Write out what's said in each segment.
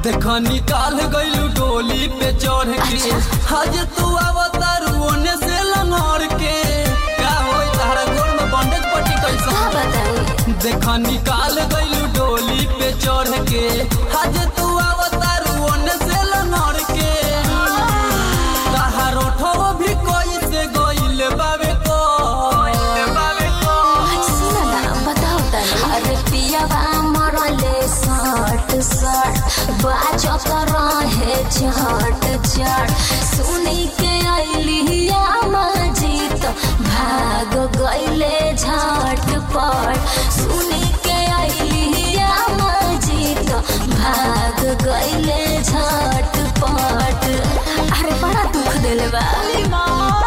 देख निकाल गइलू डोली पे चढ़ के हज तू अवतार ओने से लंगड़ के का होई तारा गोर में बंडेज पट्टी का कैसा बताई देख निकाल गइलू डोली पे चढ़ के हज तू अवतार ओने से लंगड़ के ताहार ओठो भी कोई से गइल बावे को बावे को सुन ना बताओ तनी अरे पियावा मरले सट सट बाजो कर रहे झट झट सुनी के अलिया मजीत भाग गइले झट पट सुनी के अलिया मजीत भाग गइले झट पट अरे बड़ा दुख दिल बा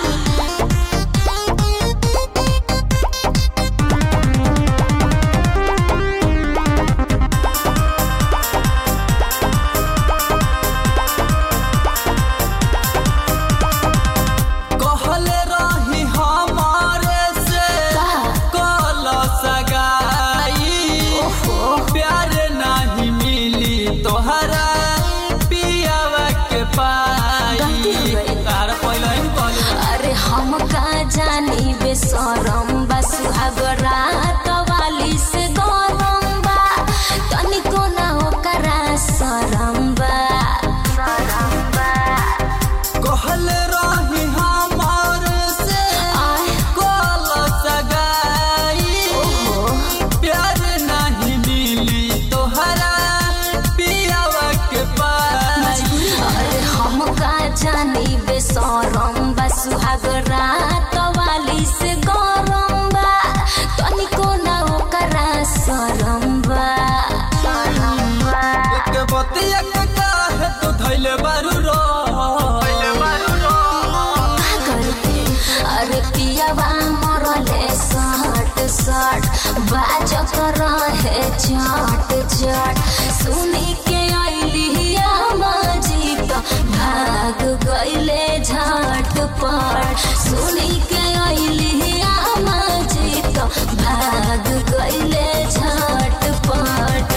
कहले रही हमारे से कल सगाई प्यार नहीं मिली तोहरा पियावा के पाई गलती हो गई। तार पहले ही कहले अरे हम का जानी बेसरम बा सुहागरा कवाली से गरम बा तनिको ना ओकरा शरम बा शरम बा कहले रही हमारे से आय कल सगाई ओहो प्यार नहीं मिली तोहरा पियावा के पाई अरे हम का जानी बेसरम बा सुहागरा कवाली से गरम बा तनिको ना ओकरा शरम बा शरम बा के बतिया के काहे तू धैले बारू रो धैले बारू रो का करते अरे पियावा मरले सट सट बाज कर रहे चट चट सुनी के अलिया मजीत भाग गइले झट पट सुनी के अलिया मजीत भाग गइले झट पट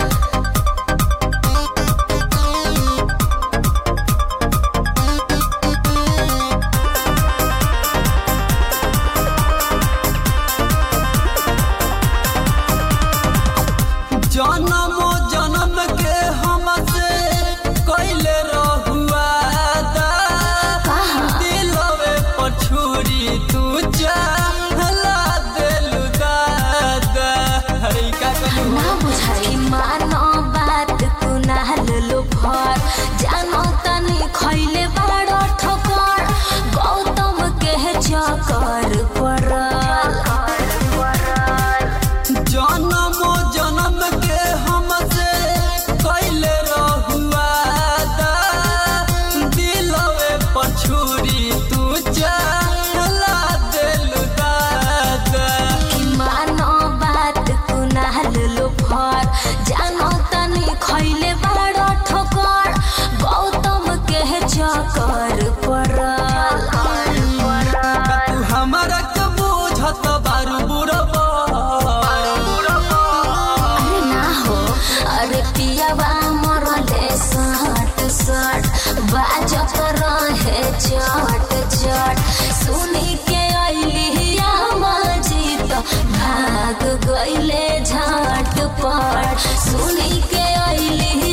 जन्मो जन्म के हमसे कैले रहुआ दा दिलवे पर छुरी तू चाहला देलु दादा हरे का कहलू ना बुझाई मानो बात कुनाल लो भर जानो तनी खैले बड़ ठोकर गौतम के चकर पड़ल जन्मो जन्म के हमसे कैले रहुआ दा दिलवे पर छुरी तू चाहला देलु दादा कि मानो बात कुनाल लो भर जानो तनी खैले बड़ ठोकर गौतम के चकर पड़ल तू हमारा के बुझत बारू बुरबा अरे ना हो अरे पियावा मरले सट सट बाज कर रहे चट चट सुनी के अलिया मजीत भाग गइले झट पट सुनी के अलिया